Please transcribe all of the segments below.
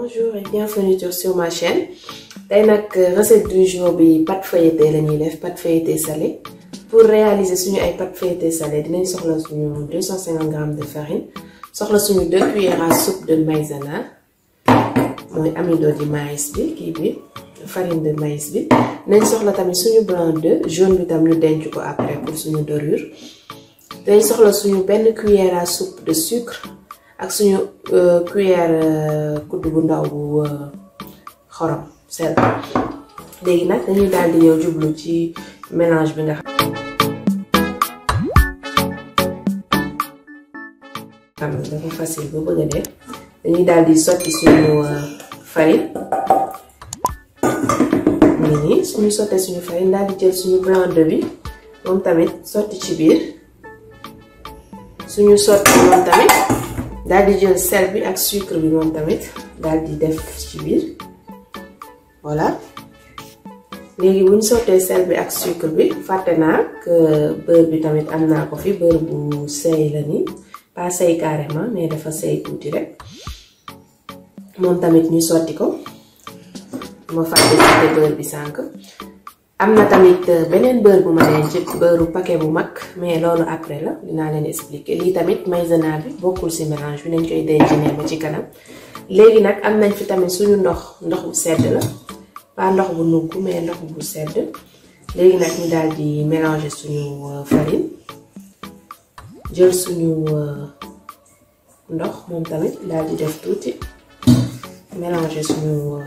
bonjour et bienvenue sur ma chaîne tey nag recette du jour bi pâte feuilletée la ñuy def pâte feuilletée salée pour réaliser suñu ay pâte feuilletée salée dinañ soxla suñu 250 grammes de farine soxla suñu 2 cuillères à soupe de maïzena mooy amido di maïs bi kii bi farine de maïs bi nañ soxla tamit suñu blanc d'œuf jaune bi tam ñu denc ko après pour suñu dorure dañ soxla suñu benn cuillère à soupe de sucre ak suñu cuillère kudd bu ndaw bu xorom sel léegi nag dañuy daal di ñëw jublu ci mélange bi nga xam ne dafa facile ba bëgg a dee dañuy daal di sotti suñu farine mu ngi nii suñu sottee suñu farine daal di jël suñu blanc d'œuf bi moom tamit sotti ci biir suñu sotti moom tamit daal di jël sel bi ak sucre bi moom tamit daal di def ci biir voilà léegi bu ñu sottee sel bi ak sucre bi fàtte naa que beurre bi tamit am naa ko fi beurre bu seey la ni pas seey carrément mais dafa seey tuuti rek moom tamit ñu sotti ko ma fàtte sotti beurre bi sànq am na tamit beneen beurre bu ma leen ci beurre paquet bu mag mais loolu après la dinaa leen expliquer lii tamit maïzena bi bokkul ci mélange bi nañ koy denc ne ba ci kanam léegi nag am nañ fi tamit suñu ndox ndox bu sedd la pas ndox bu nugg mais ndox bu sedd léegi nag ñu daal di mélanger suñu farine jël suñu ndox moom tamit daal di def tuuti mélanger suñu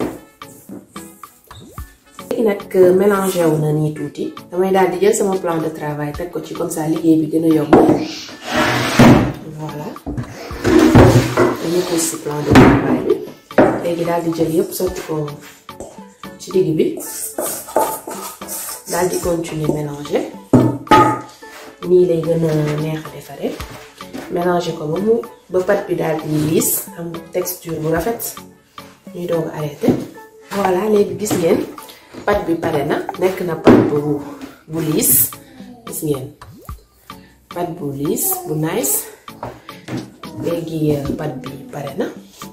léegi nag mélangé wu na nii tuuti damay daal di jël sama plan de travail teg ko ci comme ça liggéey bi gën a yomb voilà dañu ko si plan de travail bi léegi daal di jël yëpp sotti ko ci digg bi daal di continuer mélanger nii lay gën a neex a defaree mélanger ko ba mu ba pâte bi daal di liis am texture bu rafet ñuy doog arrêté voilà léegi gis ngeen pâte bi pare na nekk na pâte bu bu liis gis ngeen pâte bu liis bu nice léegi pâte bi pare na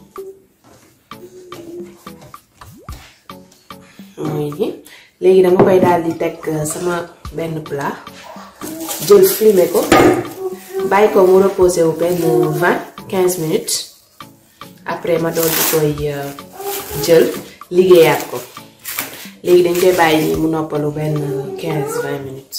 mooy ni léegi dama koy daal di teg sama benn plat jël filmer ko bàyyi ko mu reposé wu benn vingt quinze minutes après ma doon di koy jël liggéeyaat ko léegi dañ koy bàyyi nii mu noppalu benn quinze vingt minutes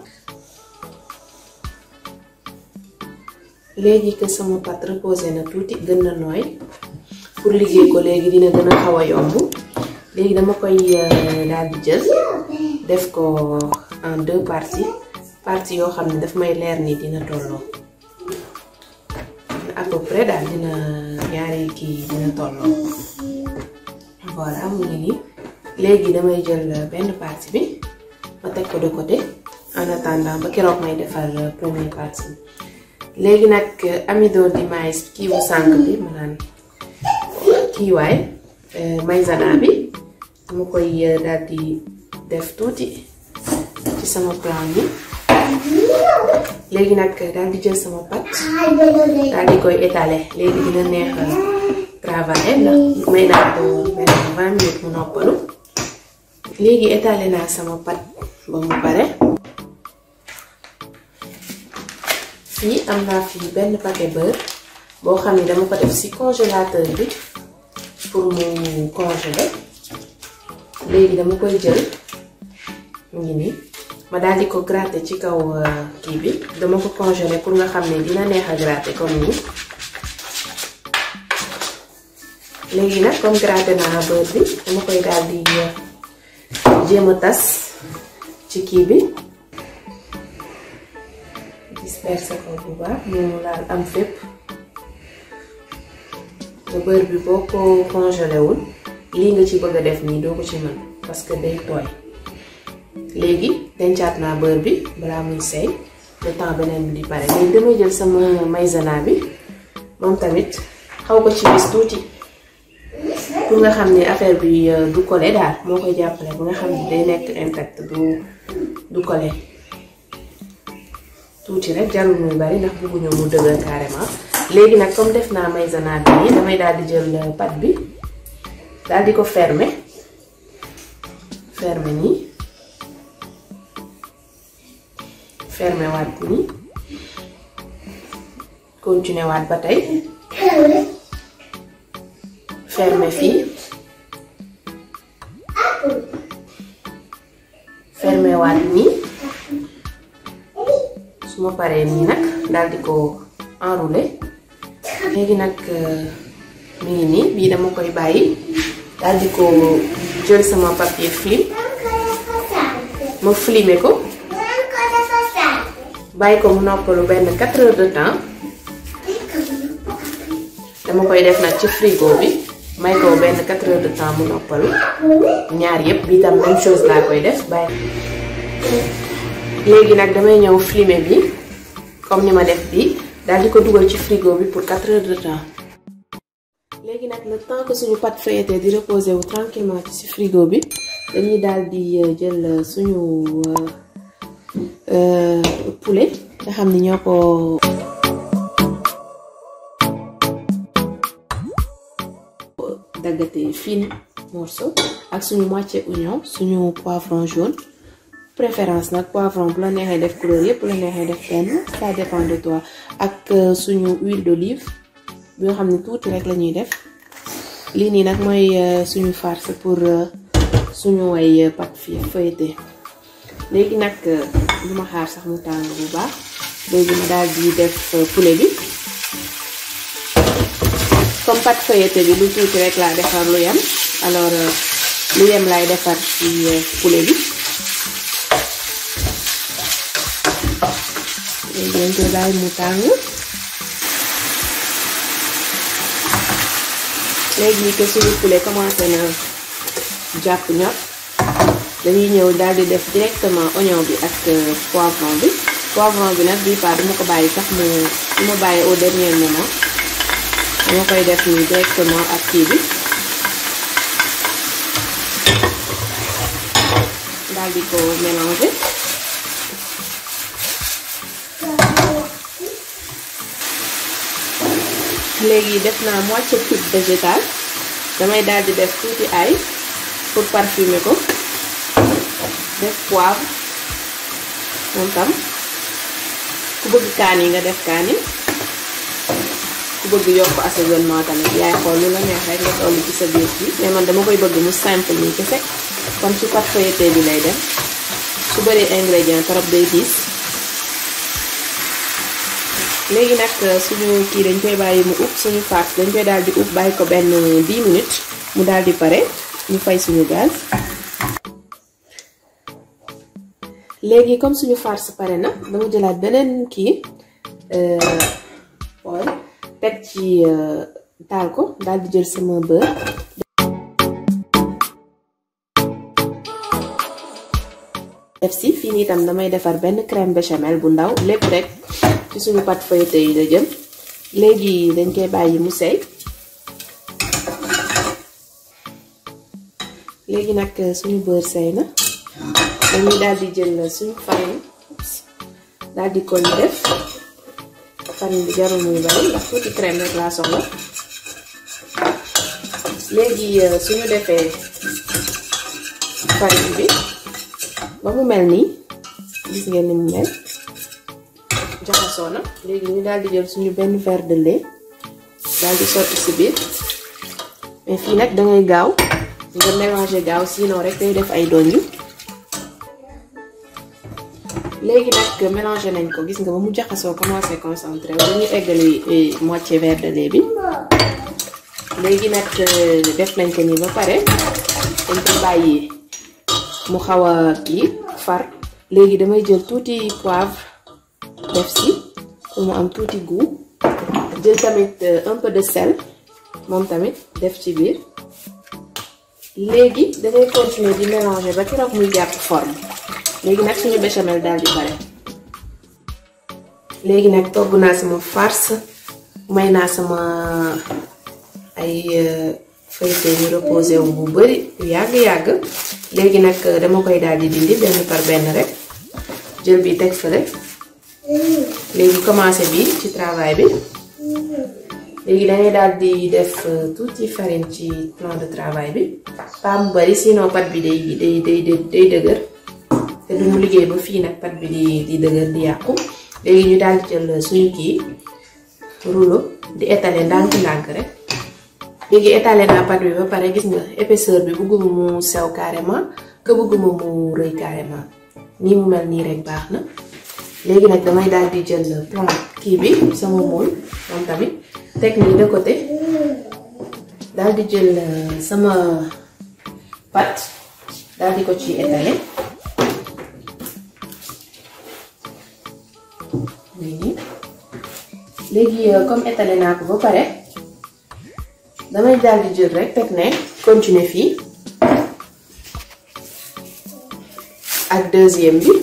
léegi que sama pâte reposé na tuuti gën na nooy pour liggéey ko léegi dina gën a xaw a yomb léegi dama koy daal di jël def ko en deux parties parties yoo xam ne daf may leer ni dina tolloo à peu près daal dina ñaari kii dina tolloo voilà mu ngi nii léegi damay jël benn partie bi ma teg ko de côté en attendant ba keroog may defar première partie léegi nag amido di maïs kii bu sànq bi ma naan kii waay maïzena bi dama koy daal di def tuuti ci sama plan bi léegi nag daal di jël sama pâte daal di koy étaler léegi dina neex travailler ndax may naa ko benn vingt minutes mu noppalu léegi étaler naa sama pâte ba mu pare fii am naa fii benn paquet beurre boo xam ne dama ko def ci congélateur bi pour mu congeler léegi dama koy jël mu ngi nii ma daal di ko gratter ci kaw kii bi dama ko congeler pour nga xam ne dina neex a gratter comme nii léegi nag comme gratter naa beurre bi dama koy daal di jéem a tas ci kii bi disperser ko bu baax mu laal am fépp te beurre bi boo ko congelé wul lii nga ci bëgg a def nii doo ko ci mën parce que day tooy léegi dencaat naa beurre bi balaa muy seey le temps beneen bi di pare léegi damay jël sama maïzena bi moom tamit xaw ko ci bis tuuti pour nga xam ne affaire bi du collé daal moo koy jàppale ba nga xam ne day nekk intact du du collé tuuti rek jarul muy bari ndax bëgguñu mu dëgër carrément léegi nag comme def naa maïzena bi nii damay daal di jël pâte bi daal di ko fermer fermer nii fermer waat nii continuer waat ba tey fermer fii fermer waat nii su ma paree nii nag daal di ko enrouler léegi nag mi ngi nii bii dama koy bàyyi daal di ko jël sama papier film ma filmer ko bàyyi ko mu noppalu benn 4 heures de temps dama koy def nag ci frigo bi may ko benn 4 heures de temps mu noppalu ñaar yépp bi tam même chose laa koy def bàyyi léegi nag damay ñëw filmer bi comme ni ma def bi daal di ko dugal ci frigo bi pour 4 heures de temps léegi nag le temps que suñu pâte feuilletée di reposer wu tranquillement ci frigo bi dañuy daal di jël suñu poulet nga xam ni ñoo ko daggate fine morceau ak suñu moitié oignon suñu poivron jaune préférence nag poivron bu la neexee def couleur yëpp bu la neexee def benn ça dépend de toi ak suñu huile d'olive bi nga xam ne tuuti rek la ñuy def lii nii nag mooy suñu farce pour suñu way pâte feuilletée léegi nag lu ma xaar sax mu tàng bu baax léegi ma daal di def poulet bi comme pâte feuilletée bi lu tuuti rek laa defar lu yem alors lu yem laay defar ci poulet bi léegi dañ koy bàyyi mu tàng léegi que suñu poulet commencé na jàpp ñor dañuy ñëw daal di def directement oignon bi ak poivron bi poivron bi nag bii pas duma ko bàyyi sax mu duma bàyyi au dernier moment dama koy def nii directement ak kii bi daal di ko mélanger léegi def naa moitié cube végétal damay daal di def tuuti ay pour parfumer ko def poivre moom tam ku bëgg kaani nga def kaani ku bëgg yokk assaisonnement tamit yaay xool lu la neex rek nga dolli ci sa biir bi mais man dama koy bëgg mu simple nii kese kon ci pâte feuilletée bi lay dem su bëree ingrédient trop day diis léegi nag suñu kii dañ koy bàyyi mu ub suñu farce dañ koy daal di ub bàyyi ko benn 10 minutes mu daal di pare ñu fay suñu gaz léegi comme suñu farce pare na dama jëlaat beneen kii poêle teg ci taal ko daal di jël sama beurre def si fii nii itam damay defar benn crème béchamel bu ndaw lépp rek ci suñu pâte feuilletée yi la jëm léegi dañ koy bàyyi mu sey léegi nag suñu beurre sey na dañuy daal di jël suñu farine daal di koy def farine bi jarul muy bari ndax tuuti crème rek laa soxla léegi suñu defee farine bi ba mu mel nii gis ngeen ni mu mel jaxasoo na léegi ñu daal di jël suñu benn verre de lait daal di sotti si biir mais fii nag dangay gaaw nga mélanger gaaw sinon rek day def ay donju léegi nag mélanger nañ ko gis nga ba mu jaxasoo commencé concentré wu dañuy eggali moitié verre de lait bi léegi nag def nañ ko nii ba pare dañ ko bàyyi mu xaw a kii far léegi damay jël tuuti poivre def si pour mu am tuuti goût jël tamit un peu de sel moom tamit def ci biir léegi dangay continuer di mélanger ba keroog muy jàpp forme léegi nag suñu béchamel daal di pare léegi nag togg naa sama farce may naa sama ay feuilleté ñu reposé wu bu bari yàgg-yàgg léegi nag dama koy daal di dindi benn par benn rek jël bi teg fële léegi commencé bi ci travail bi léegi dangay daal di def tuuti farine ci plan de travail bi pas mu bari sinon pat bi day day day day dëgër te du mu liggéey ba fii nag pat bi di di dëgër di yàqu léegi ñu daal di jël suñu kii rouleau di étaler ndànk-ndànk rek léegi étaler naa pat bi ba pare gis nga épaisseur bi bëgguma mu sew carrément que bëgguma mu rëy carrément nii mu mel nii rek baax na léegi nag damay daal di jël plan kii bi sama moule moom tamit teg nii de côté daal di jël sama pat daal di ko ci étaler léegi léegi comme étalé naa ko ba pare damay daal di jël rek teg ne continuer fii ak deuxième bi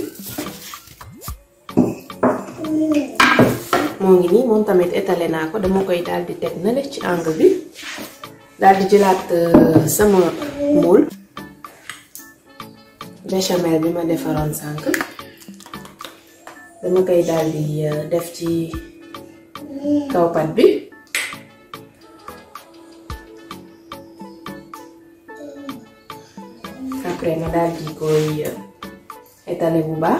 moo ngi nii moom tamit étalé naa ko dama koy daal di teg na le ci angle bi daal di jëlaat sama moule béchamel bi ma defaroon sànq dama koy daal di def ci kaw pat bi après ma daal di koy étaler bu baax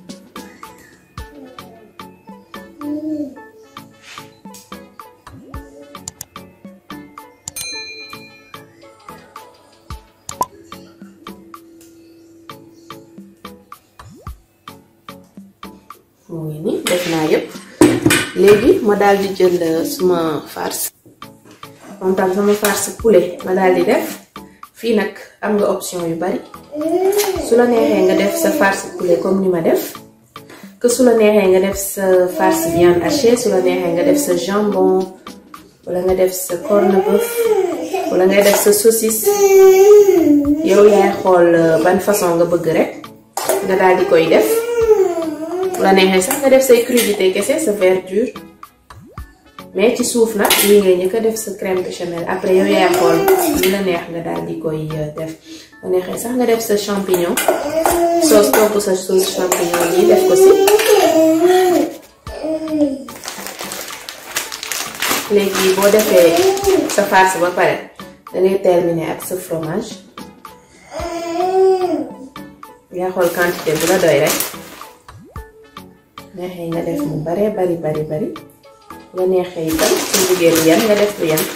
moo ngi nii def naa yëpp léegi ma daal di jël suma farce moom tam sama farce poulet ma daal di def fii nag am nga option yu bari su la neexee nga def sa farce poulet comme ni ma def que su la neexee nga def sa farce viande hachée su la neexee nga def sa jambon wala nga def sa corne bœuf wala nga def sa saucisse yow yaay xool ban façon nga bëgg rek nga daal di koy def bu la neexee sax nga def say crudité kese sa verdure mais ci suuf nag lii ngay njëkk a def sa crème béchamel après yow yaay xool li la neex nga daal di koy def bu neexee sax nga def sa champignon sauce togg sa sauce champignon lii def ko si léegi boo defee sa farce ba pare dangay terminer ak sa fromage yaa xool quantité bu la doy rek neexee nga def mu baree bari bari bari nga neexee itam su buggee lu yan nga def lu yan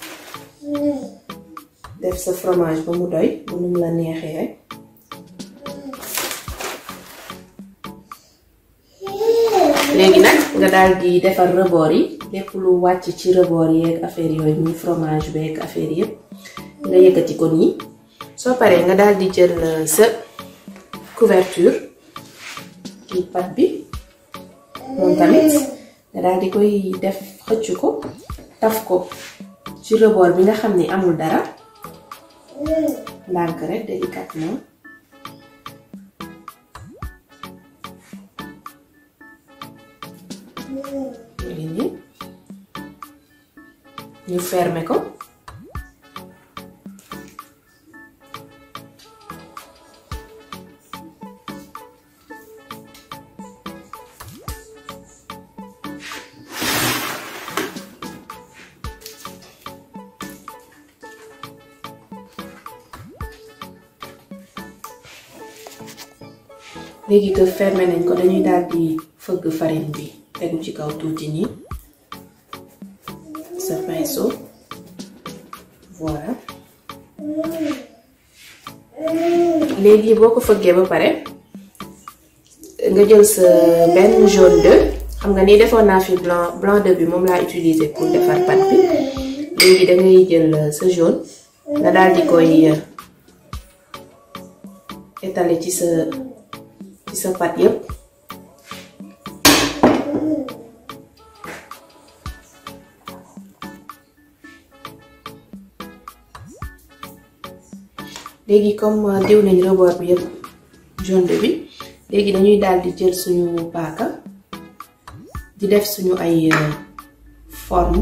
def sa fromage ba mu doy bu nu mu la neexee rek léegi nag nga daal di defar rebord yi lépp lu wàcc ci rebord yi ak affaire yooyu muy fromage beeg affaire yëpp nga yëkkati ko nii soo paree nga daal di jël sa couverture kii pat bi moom tamit nga daal di koy def xëcc ko taf ko ci rebord bi nga xam ni amul dara ndànk rek délicatement léegi nii ñu fermer ko léegi que fermé nañ ko dañuy daal di fëgg farine bi tegu ci kaw tuuti nii sa pinceau voilà léegi boo ko fëggee ba pare nga jël sa benn jaune d'œuf xam nga ni defoon naa fi blanc blanc d'œuf bi moom laa utiliser pour defar pâte bi léegi da ngay jël sa jaune nga daal di koy étaler ci sa ci sa pat yëpp léegi comme diw nañ rebord bi yëpp jaune bi léegi dañuy daal di jël suñu paaka di def suñu ay forme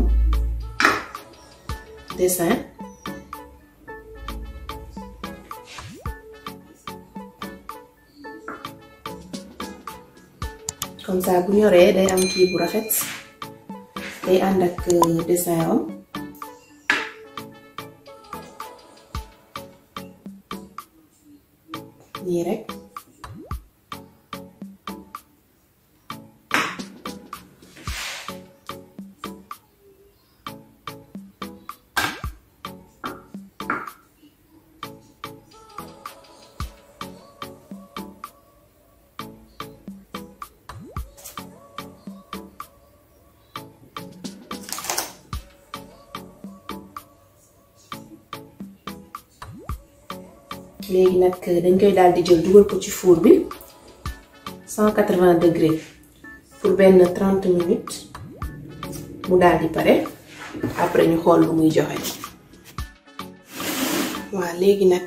dessin comme ça bu ñoree day am kii bu rafet day ànd ak dessin am nii rek léegi nag dañ koy daal di jël dugal ko ci four bi 180 degré pour benn 30 minutes mu daal di pare après ñu xool lu muy joxe. waaw léegi nag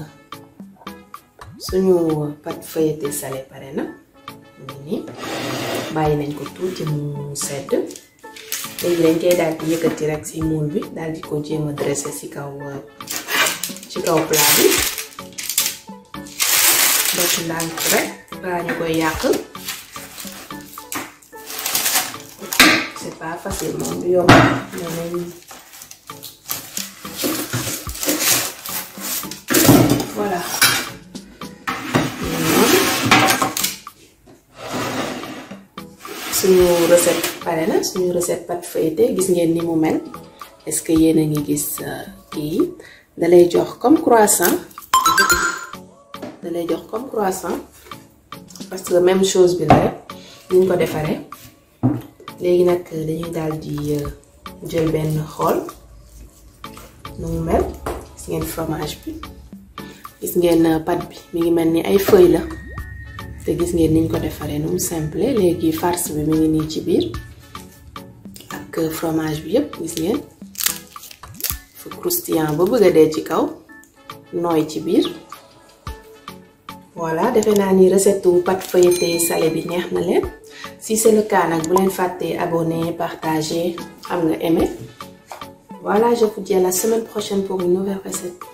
suñu pâte feuilletée salé pare na mu ngi nii bàyyi nañ ko tuuti mu sedd léegi dañ koy daal di yëkkati rek ci moule bi daal di ko jéem a dressé ci kaw ci kaw plat bi. dootu ndànk rek balaa ñu koy yàq c'est pas facile moom du yomb mais nañ voilà suñu recette pare na suñu recette pâte feuilletée gis ngeen ni mu mel est-ce que yéen a ngi gis kii dalay jox comme croissant da lay jox comme croissant parce que même chose bi la rek ñu ko defaree léegi nag dañuy daal di jël benn xool nu mu mel gis ngeen fromage bi gis ngeen pâte bi mi ngi mel ni ay feuilles la te gis ngeen niñ ko defaree nu mu simple léegi farce bi mi ngi nii ci biir ak fromage bi yépp gis ngeen fu croustillant ba bëgg a dee ci kaw nooy ci biir voilà defe naa ni recette pâte feuilletée salée bi neex na leen si c'est le cas nag bu leen fàttee abonner partager xam nga aimer voilà je vous dis à la semaine prochaine pour une nouvelle recette